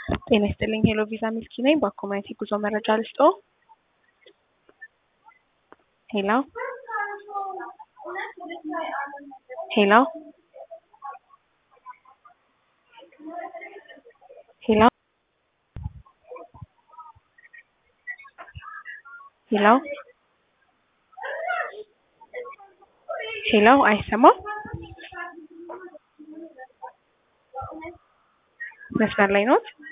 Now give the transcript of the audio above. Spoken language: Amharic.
ጤና ይስጥልኝ ሄሎ ቪዛ ሚልኪ ነኝ። በኮሚኒቲ ጉዞ መረጃ ልስጦ። ሄሎ ሄሎ ሄሎ ሄሎ ሄሎ አይሰማም? መስመር ላይ ኖት?